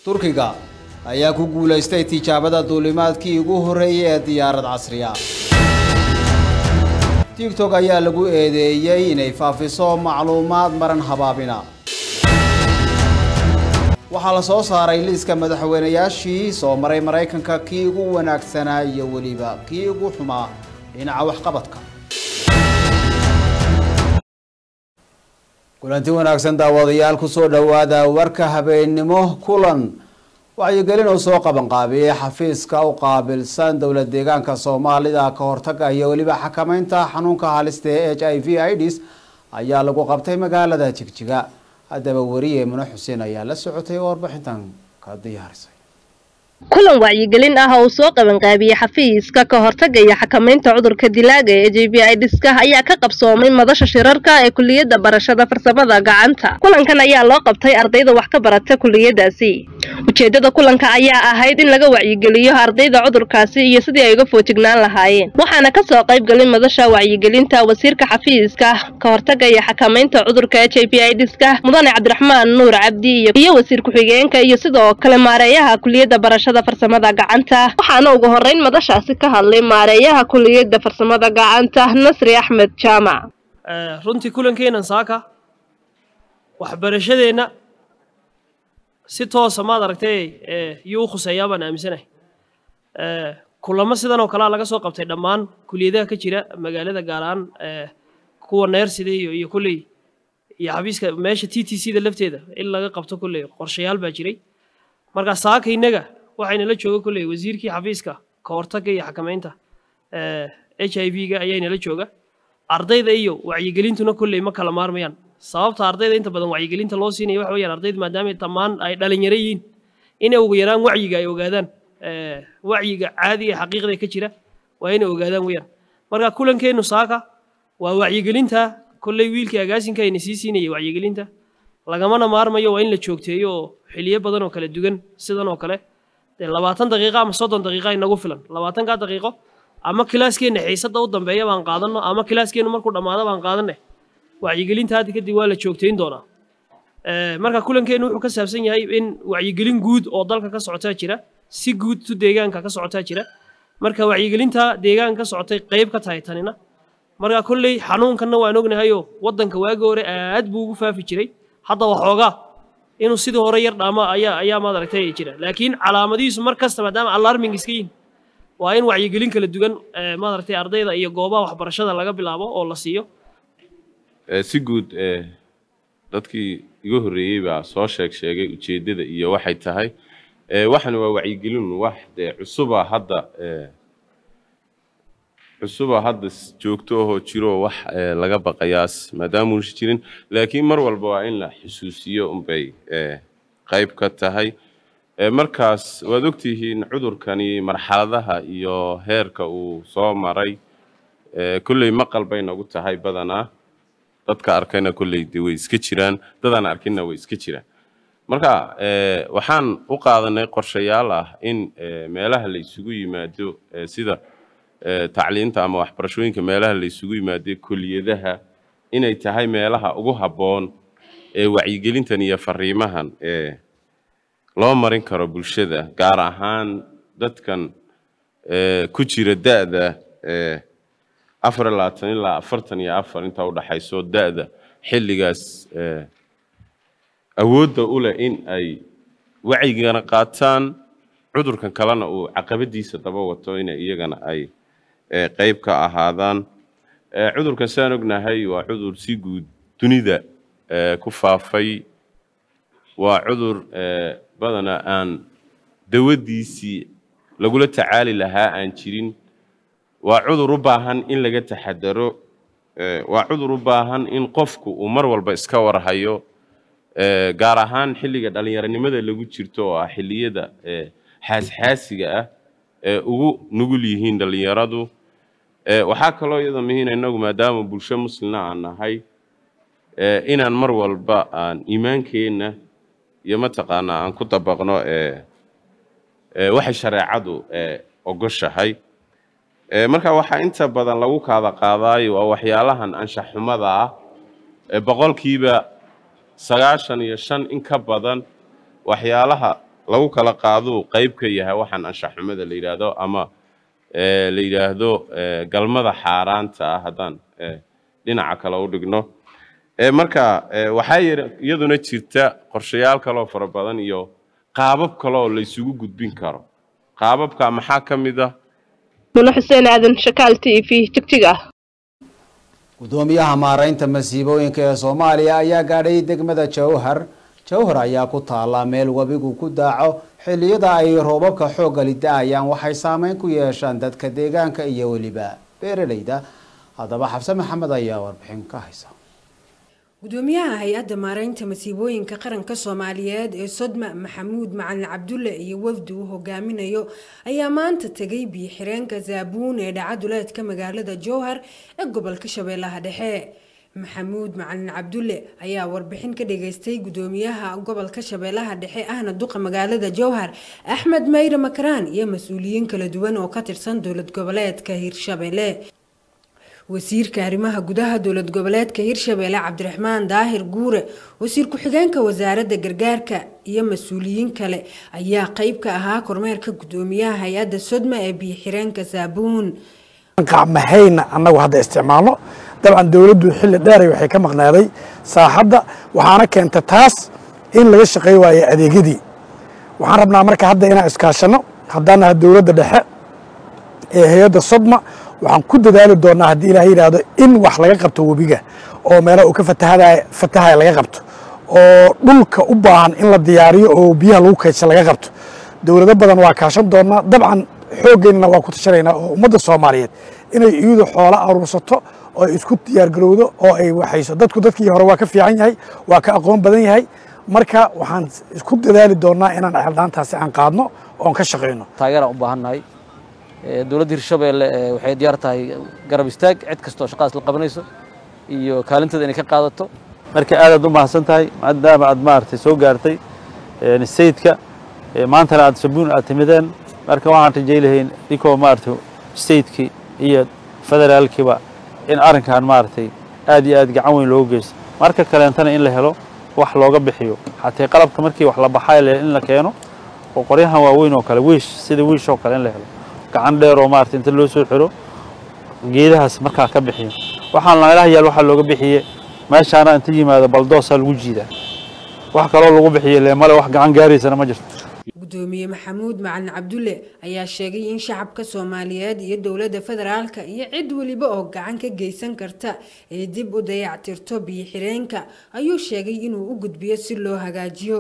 turkiga ayaa ku guulaystay tijaabada duulimaadkii ugu horreeyay ee diyaarad casriya tigtok ayaa lagu eedeeyey inay faafiso macluumaad maran habaabina waxaa la soo saaray liiska madaxweynayaashii soo maray maraykanka kii ugu wanaagsanaa iyo weliba kii ugu xumaa dhinaca waxqabadka kulanti wanaagsan daawadayaal kusoo dhowaada warka habeennimo kulan wacyigelin uu soo qabanqaabiyey xafiiska u qaabilsan dowlad deegaanka soomaalida ka hortaga iyo weliba xakameynta xanuunka halista ee h i v ids ayaa lagu qabtay magaalada jigjiga haddaba weriye mune xuseen ayaa la socotay oo warbixintan ka diyaarisay kulan wacyigelin ah oo uu soo qabanqaabiyey xafiiska ka hortaga iyo xakamaynta cudurka dilaaga ee j b idska ayaa ka qabsoomay madasha shirarka ee kuliyadda barashada farsamada gacanta kulankan ayaa loo qabtay ardayda wax ka barata kuliyadaasi ujeedada kulanka ayaa ahayd in laga wacyigeliyo ardayda cudurkaasi iyo sidii ay uga foojignaan lahaayeen waxaana kasoo qayb galay madasha wacyigelinta wasiirka xafiiska ka hortaga iyo xakamaynta cudurka h i v idska mudane cabdiraxmaan nuur cabdi iyo wasiir ku-xigeenka iyo sidoo kale maareeyaha kuliyadda barashada farsamada gacanta waxaana ugu horeyn madashaasi ka hadlay maareeyaha kuliyadda farsamada gacanta nasri axmed jaamac runtii kulankeenan saaka waxbarashadeenna si toosa maad aragtay yuu u khuseeyaa baan aaminsanahay kulamo sidan oo kalea laga soo qabtay dhammaan kuliyadaha ka jira magaalada gaar ahaan kuwa neersida iyo iyo kulley iyo xafiiska meesha t t c da lafteeda in laga qabto kulley qorshayaal baa jiray marka saaka innaga waxayna la jooga kulley wasiirkii xafiiska ka hortagga iyo xakamaynta h i v ga ayaynala jooga ardayda iyo wacyigelintuna kulley ma kala maarmayaan sababta ardayda inta badan wacyigelinta loo siinaya waxa weyaan ardayda maadaama dhammaan ay dhalinyaro yihiin inay ugu yaraan wacyiga ay ogaadaan wacyiga caadiga ee xaqiiqda ka jira waa inay ogaadaan weyaan marka kulankeennu saaka waa wacyigelinta kolley wiilkii agaasinka ayna sii siinayay wacyigelinta lagamana maarmayo waa in la joogteeyo oo xiliyo badan oo kala duwan sidan oo kale dee labaatan daqiiqo ama soddon daqiiqa inagu filan labaatankaa daqiiqo ama kilaaskeenna xiisadda u dambeeya baan qaadanno ama kilaaskeennu markuu dhammaado baan qaadanne wacyigelinta hadda kadib waa la joogtayn doonaa marka kulankeennu wuxuu ka saabsan yahay in wacyigelin guud oo dalka ka socotaa jira si guud tu deegaanka ka socotaa jira marka wacyigelinta deegaanka ka socotay qayb ka tahay tanina marka kolley xanuunkanna waan ognahayoo waddanka waagi hore aad buu ugu faafi jiray hadda waxoogaa inuu sidii hore yar dhaama ayaa ayaa maad aragtay jira laakiin calaamadihiisu mar kasta maadaama alarming iska yihin waa in wacyigelin kala duwan maad aragtay ardayda iyo goobaha waxbarashada laga bilaabo oo la siiyo si guud dadkii iga horreeyey baa soo sheeg sheegay ujeeddada iyo waxay tahay waxana waa wacyigelin wax dee cusuba hadda cusuba hadda joogto ahoo jiroo wax laga baqayaas maadaamuusa jirin laakiin mar walba waa in la xusuusiyo unbay qayb ka tahay markaas waad ogtihiin cudurkani marxaladaha iyo heerka uu soo maray kolley maqal bay nagu tahay badanaa dadka arkayna kolley de way iska jiraan dadaan arkinna way iska jiraan marka waxaan u qaadanay qorshayaal ah in meelaha la isugu yimaado sida tacliinta ama waxbarashooyinka meelaha la isugu yimaado kuliyadaha inay tahay meelaha ugu habboon ee wacyigelintan iyo fariimahan ee loo marin karo bulshada gaar ahaan dadkan ku jira da-da afar iyo labaatan ilaa afartan iyo afar intaa udhaxayso da-da xilligaas awoodda u leh in ay wacyigana qaataan cudurkan kalena uu caqabadiisa daba wato inay iyagana ay qayb ka ahaadaan cudurkan saan ognahay waa cudur si guud dunida ku faafay waa cudur badana aan dawadiisii lagula tacaali lahaa aan jirin waa cudur u baahan in laga taxadaro waa cudur u baahan in qofku uu mar walba iska warhayo gaar ahaan xilliga dhallinyaronimada lagu jirto oo ah xilliyada xaasxaasiga ah ee ugu nugul yihiin dhallinyaradu waxaa kaloo iyada muhiina innagu maadaama bulsho muslina aan nahay inaan mar walba aan iimaankeenna iyo mataqaanaa aan ku dabaqno waxay shareecadu ogoshahay marka waxaa inta badan lagu kaada qaadaayo waa waxyaalahan anshax xumada ah boqolkiiba sagaashan iyo shan in ka badan waxyaalaha lagu kala qaaduu qayb ka yahay waxaan anshaxxumada la yidhaahdo ama la yidhaahdo galmada xaaraanta ah haddaan dhinaca kale u dhigno marka waxaa iyaduna jirta qorshayaal kaloo fara badan iyo qaabab kaleoo la isugu gudbin karo qaababka maxaa ka mid ah muna xuseen aadan shakaal t v jigjiga ah gudoomiyaha maareynta masiibooyinka ee soomaaliya ayaa gaadhay degmada jowhar jowhar ayaa ku taala meel webigu ku daaco xilliyada ay roobabka xoogga lida'ayaan waxay saameyn ku yeeshaan dadka deegaanka iyo weliba beeralayda haddaba xabse maxamed ayaa warbixin ka haysa gudoomiyaha hay-adda maareynta masiibooyinka qaranka soomaaliyeed ee sodma maxamuud macalin cabdulle iyo wafdi uu hogaaminayo ayaa maanta tegay biyo-xireenka zaabuun ee dhacaduleedka magaalada jowhar ee gobolka shabeellaha dhexe maxamuud macalin cabdulle ayaa warbixin ka dhageystay gudoomiyaha gobolka shabeellaha dhexe ahna duqa magaalada jowhar axmed mayre makaraan iyo mas-uuliyiin kala duwan oo ka tirsan dowlad goboleedka hirshabelle wasiirka arrimaha gudaha dowlad goboleedka hirshabeelle cabdiraxmaan daahir guure wasiir ku-xigeenka wasaaradda gargaarka iyo mas-uuliyiin kale ayaa qeyb ka ahaa kormeerka gudoomiyaha hay-adda sodma ee biyo-xireenka saabuun qacmahayna annagu hadda isticmaalno dabcan dowladdu xilli dheeray waxay ka maqnaaday saaxadda waxaana keenta taas in laga shaqey waayo adeegyadii waxaan rabnaa marka hadda inaan iskaashanno haddaan nahay dowladda dhexe ee hay-adda sodma waxaan ku dadaali doonaa haddii ilaah yidhaahdo in wax laga qabto webiga oo meelaha uu ka fatahadaya fatahaya laga qabto oo dhulka u baahan in la diyaariyo oo biyaha lagu kaydsa laga qabto dowlado badan waa kaashan doonaa dabcan xooggeenna waa ku tashanaynaa oo ummadda soomaaliyeed inay iyadu xoolo aruursato oo ay isku diyaargarowdo oo ay waxayso dadku dadkii hore waa ka fiican yahay waa ka aqoon badan yahay marka waxaan isku dadaali doonaa inaan ceeldhaantaasi aan qaadno oon ka shaqayno taageeraan u baahannahay dowladda hirshabeelle waxay diyaar tahay garab istaag cid kastoo shaqadaas la qabanayso iyo kaalinteeda inay ka qaadato marka aadaad u mahadsan tahay maadaama aad maaragtay soo gaartay sayidka maantana aad sabuun aad timideen marka waxaan rajaylahayn inkoo maaragtay sayidkii iyo federaalkiiba in arrinkan maaragtay aad iyo aad gacan weyn loogu geysto marka kaleentana in la helo wax looga bixiyo xatee qalabka markii wax la baxay in la keeno oo qoryahan waaweyn oo kale wiish sida wiish oo kale in la helo gacan dheer oo maarata inta loo soo xiro geedahaas markaa ka bixiyo waxaan meelaha yaal waxaa looga bixiye meeshaana inta yimaado baldoosaa lagu jiidaa wax kaloo lagu bixiye le male wax gacan gaaraysana ma jirto gudoomiye maxamuud macalin cabdulle ayaa sheegay in shacabka soomaaliyeed iyo dowladda federaalka iyo cid weliba oo gacan ka geysan karta ay dib u dayactirto biyo-xireenka ayuu sheegay inuu u gudbiyo si loo hagaajiyo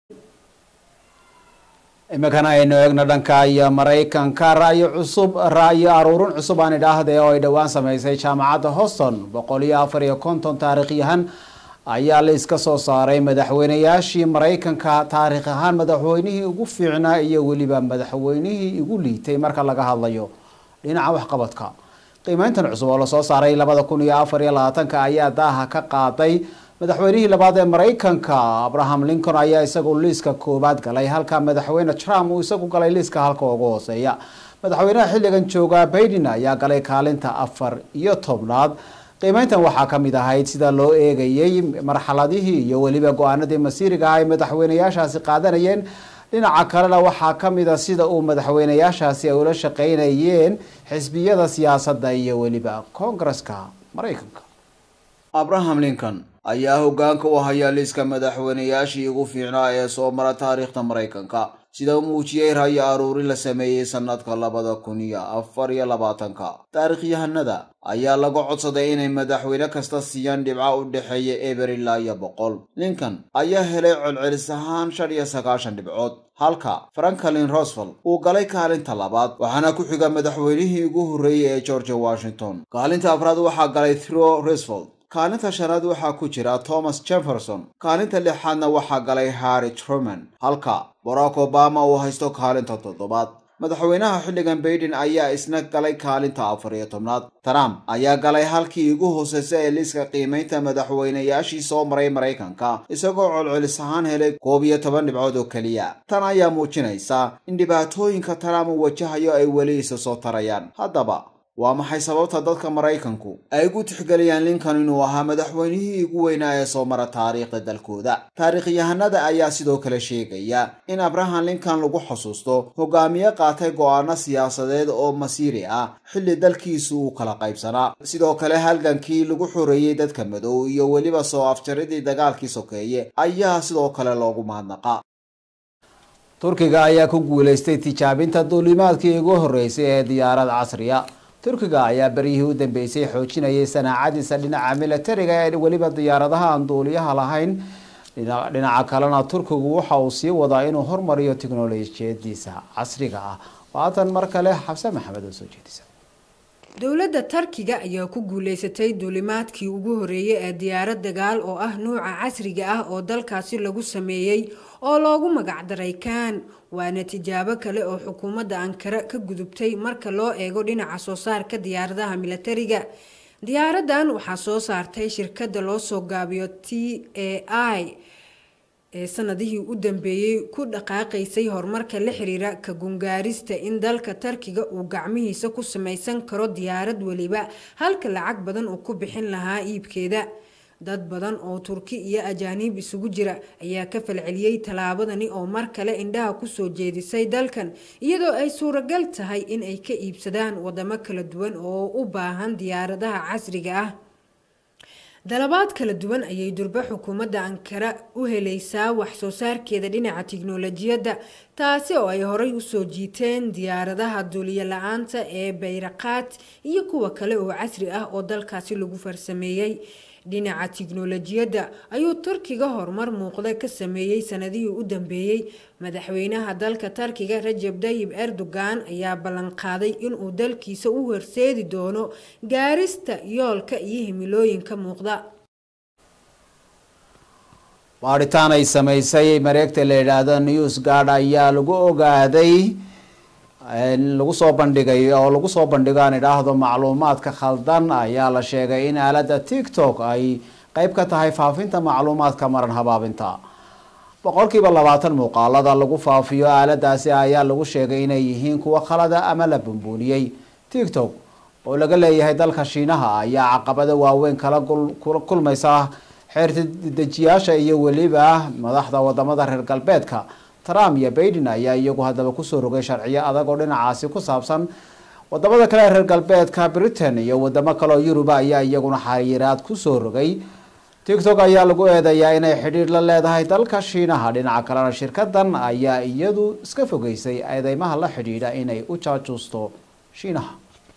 iminkana aynu eegno dhanka iyo maraykanka ra'yi cusub ra'yi aruurin cusub aan idhaahde oo ay dhowaan sameysay jaamacadda houston boqol iyo afar iyo konton taariikhyahan ayaa la iska soo saaray madaxweynayaashii maraykanka taariikh ahaan madaxweynihii ugu fiicnaa iyo weliba madaxweynihii ugu liitay marka laga hadlayo dhinaca waxqabadka qiimeyntan cusub oo lasoo saaray labada kun iyo afar iyo labaatanka ayaa daaha ka qaaday madaxweynihii labaad ee maraykanka abraham lincoln ayaa isagu liiska koowaad galay halka madaxweyne trump uu isagu galay liiska halka ugu hooseeya madaxweynaha xilligan jooga baiden ayaa galay kaalinta afar iyo tobnaad qiimeyntan waxaa ka mid ahayd sida loo eegayey marxaladihii iyo weliba go-aanadii masiiriga ah ay madaxweynayaashaasi qaadanayeen dhinaca kalena waxaa ka mid a sida uu madaxweynayaashaasi ay ula shaqeynayeen xisbiyada siyaasadda iyo weliba koongareska maraykanka abraham lincoln ayaa hogaanka u haya liiska madaxweynayaashii ugu fiicnaa ee soo mara taariikhda maraykanka sida uu muujiyey ra'yi aruuri la sameeyey sannadka labada kun iyo afar iyo labaatanka taariikhyahanada ayaa laga codsaday inay madaxweyne kasta siiyaan dhibco u dhexeeya eber ilaa iyo boqol lincoln ayaa helay colcelis ahaan shan iyo sagaashan dhibcood halka franklin rosevelt uu galay kaalinta labaad waxaana ku xiga madaxweynihii ugu horreeyey ee george washington kaalinta afraad waxaa galay thro roosevelt kaalinta shanaad waxaa ku jira thomas jefferson kaalinta lixaadna waxaa galay harry truman halka barack obama uu haysto kaalinta toddobaad madaxweynaha xilligan baiden ayaa isna galay kaalinta afar iyo tobnaad trump ayaa galay halkii ugu hooseysa ee liiska qiimaynta madaxweynayaashii soo maray maraykanka isagoo colcelis ahaan helay koob iyo toban dhibcood oo keliya tan ayaa muujinaysa in dhibaatooyinka trump uu wajahayo ay weli isa soo tarayaan haddaba waa maxay sababta dadka maraykanku ay ugu tixgeliyaan lincoln inuu ahaa madaxweynihii ugu weynaa ee soo mara taariikhda dalkooda taariikhyahanada ayaa sidoo kale sheegaya in abraham lincoln lagu xusuusto hogaamiye qaatay go'aano siyaasadeed oo masiiri ah xilli dalkiisu uu kala qaybsanaa sidoo kale halgankii lagu xoreeyey dadka madow iyo weliba soo afjaridii dagaalkii sokeeye ayaa sidoo kale loogu mahadnaqa turkiga ayaa ku guulaystay tijaabinta duulimaadkii ugu horreysay ee diyaarad casriya turkiga ayaa beryihii u dambeysay xoojinayay sanaacadiisa dhinaca militariga ee weliba diyaaradaha aan duuliyaha lahayn dhinaca kalena turkigu waxa uu sii wadaa inuu hormariyo tiknolojiyadiisa casriga ah waatan mar kale xabse maxamed oo soo jeedisa dowladda tarkiga ayaa ku guuleysatay duulimaadkii ugu horeeyay ee diyaarad dagaal oo ah nuuca casriga ah oo dalkaasi lagu sameeyey oo loogu magacdaray kaan waana tijaabo kale oo xukuumadda ankara ka gudubtay marka loo eego dhinaca soo saarka diyaaradaha militariga diyaaradan waxaa soo saartay shirkadda loo soo gaabiyo t a i ee sanadihii u dambeeyey ku dhaqaaqaysay horumarka la xiriira ka gungaarista in dalka tarkiga uu gacmihiisa ku samaysan karo diyaarad weliba halka lacag badan uu ku bixin lahaa iibkeeda dad badan oo turki iyo ajaaniib isugu jira ayaa ka falceliyey tallaabadani oo mar kale indhaha kusoo jeedisay dalkan iyadoo ay suuragal tahay in ay ka iibsadaan wadamo kala duwan oo u baahan diyaaradaha casriga ah dalabaad kala duwan ayay durbe xukuumadda ankara u helaysaa wax soo saarkeeda dhinaca tiknolojiyadda taasi oo ay horay usoo jiiteen diyaaradaha duuliyo la-aanta ee bayraqaad iyo kuwa kale oo casri ah oo dalkaasi lagu farsameeyey dhinaca tiknolojiyadda ayuu turkiga horumar muuqda ka sameeyey sanadihii u dambeeyey madaxweynaha dalka tarkiga rajab dayib erdogan ayaa ballanqaaday inuu dalkiisa u horseedi doono gaarista yoolka iyo himilooyinka muuqda baadhitaan ay samaysay mareegta la yidhaahdo news guard ayaa lagu ogaaday lagu soo bandhigay oo lagu soo bandhigo aan idhaahdo macluumaadka khaldan ayaa la sheegay in aaladda tiktok ay qeyb ka tahay faafinta macluumaadka maran habaabinta boqolkiiba labaatan muuqaalada lagu faafiyo aaladaasi ayaa lagu sheegay inay yihiin kuwo khalada ama la bumbuuniyey tiktok oo laga leeyahay dalka shiinaha ayaa caqabado waaweyn kala kulmaysa xeertidejiyaasha iyo weliba madaxda wadamada reer galbeedka trump iyo baiden ayaa iyagu haddaba kusoo rogay sharciyo adag oo dhinacaasi ku saabsan wadamada kale reer galbeedka britain iyo wadamo kale oo yuruba ayaa iyaguna xayiraad kusoo rogay tiktok ayaa lagu eedeeyaa inay xidhiir la leedahay dalka shiinaha dhinaca kalena shirkadan ayaa iyadu iska fogeysay eedeymaha la xidhiidha inay u jaajuusto shiinaha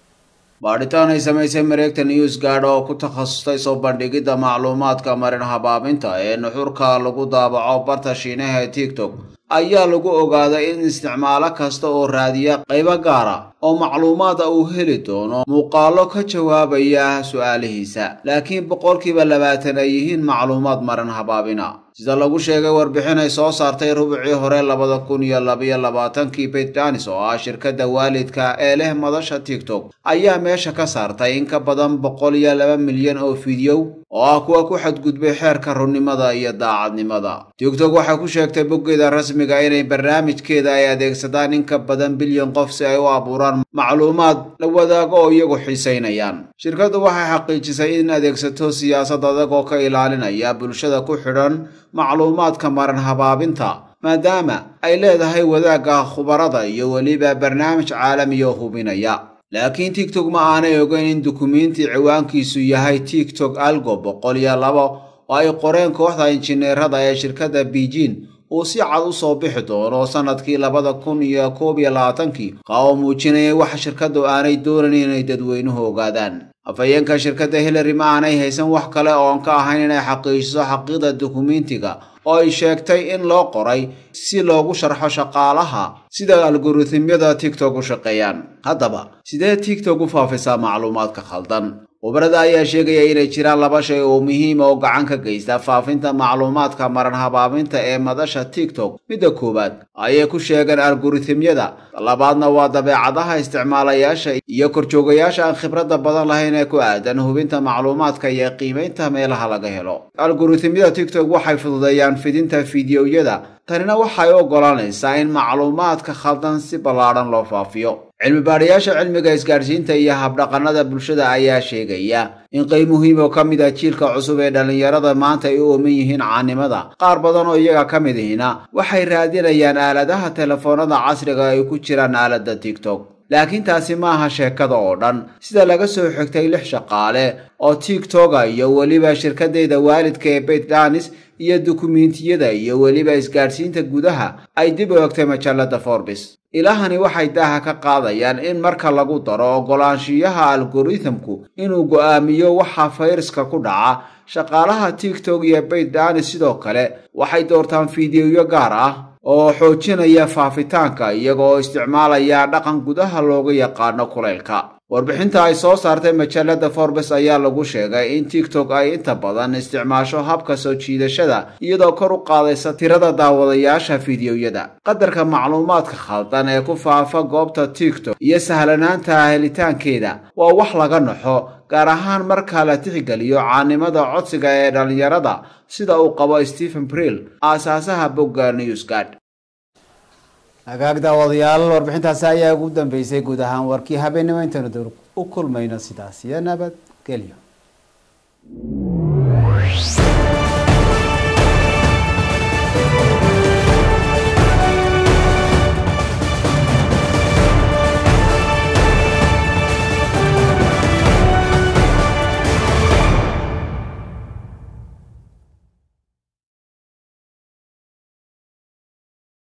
baadhitaan ay samaysay mareegta news guard oo ku takhasustay soo bandhigidda macluumaadka marin habaabinta ee nuxurka lagu daabaco barta shiinaha ee tiktok ayaa lagu ogaaday in isticmaalo kasta oo raadiya qaybo gaara oo macluumaada uu heli doono muuqaallo ka jawaabaya su-aalihiisa laakiin boqolkiiba labaatan ay yihiin macluumaad marin habaabina sida lagu sheegay warbixin ay soo saartay rubicii hore labada kun iyo labayo labaatankii baitdanis oo ah shirkadda waalidka ee leh madasha tiktok ayaa meesha ka saartay in ka badan boqol iyo laba milyan oo fideow oo ah kuwa ku xadgudbay xeerka runnimada iyo daacadnimada tiktok waxay ku sheegtay boggeeda rasmiga inay barnaamijkeeda ay adeegsadaan in ka badan bilyan qof si ay u abuuraan macluumaad la wadaago oo iyagu xiisaynayaan shirkaddu waxay xaqiijisay in adeegsato siyaasad adag oo ka ilaalinaya bulshada ku xidhan macluumaadka maran habaabinta maadaama ay leedahay wadaagga khubarada iyo weliba barnaamij caalamiya oo hubinaya laakiin tiktok ma aanay ogeyn in dukumiintii ciwaankiisu yahay tiktok algo boqol iyo labo oo ay qoreen kooxda injineerada ee shirkadda beijing uu si cad u soo bixi doono sannadkii labada kun iyo koob iyo labaatankii qa oo muujinaya waxa shirkaddu aanay doonayn inay dadweynuhu ogaadaan afhayeenka shirkadda hillary ma aanay haysan wax kale oon ka ahayn inay xaqiijiso xaqiiqda dukumiintiga oo ay sheegtay in loo qoray si loogu sharxo shaqaalaha sida algoritmyada tiktok u shaqeeyaan haddaba sidee tiktok u faafisaa macluumaadka khaldan khubarada ayaa sheegaya inay jiraan laba shay oo muhiima oo gacan ka geysta faafinta macluumaadka maran habaabinta ee madasha tiktok midda koowaad ayay ku sheegeen algoritmyada labaadna waa dabeecadaha isticmaalayaasha iyo korjoogayaasha aan khibradda badan lahayn ee ku aadan hubinta macluumaadka iyo qiimaynta meelaha laga helo algoritmyada tiktok waxay fududeeyaan fidinta fideoyada tanina waxay u oggolaanaysaa in macluumaadka khaldan si ballaadhan loo faafiyo cilmi baadhayaasha cilmiga isgaadhsiinta iyo habdhaqanada bulshada ayaa sheegaya in qeyb muhiim oo ka mid ah jiilka cusub ee dhallinyarada maanta ay u ooman yihiin caanimada qaar badan oo iyaga ka mid ihina waxay raadinayaan aaladaha telefoonada casriga ay ku jiraan aaladda tiktok laakiin taasi ma aha sheekada oo dhan sida laga soo xigtay lix shaqaale oo tiktoka iyo weliba shirkadeyda waalidka ee beit danis iyo dukumiintiyada iyo weliba isgaadhsiinta gudaha ay dib u egtay majallada forbis ilahani waxay daaha ka qaadayaan in marka lagu daro oggolaanshiyaha algorithamku inuu go'aamiyo waxa fayraska ku dhaca shaqaalaha tiktok iyo beit danis sidoo kale waxay doortaan fiidiyoyo gaar ah oo xoojinaya faafitaanka iyaga oo isticmaalaya dhaqan gudaha looga yaqaano kulaylka warbixinta ay soo saartay majallada forbes ayaa lagu sheegay in tiktok ay inta badan isticmaasho habka soo jiidashada iyadoo kor u qaadaysa tirada daawadayaasha fiidiyoyada qadarka macluumaadka khaldan ee ku faafa goobta tiktok iyo sahlanaanta helitaankeeda waa wax laga naxo gaar ahaan marka la tixgeliyo caanimada codsiga ee dhallinyarada sida uu qabo stephen brill aasaasaha bogga newsgard hagaag daawadayaal warbixintaasi ayaa ugu dambeysay guud ahaan warkii habeenimo intaynu dowr u kulmayno sidaas iyo nabadgelyo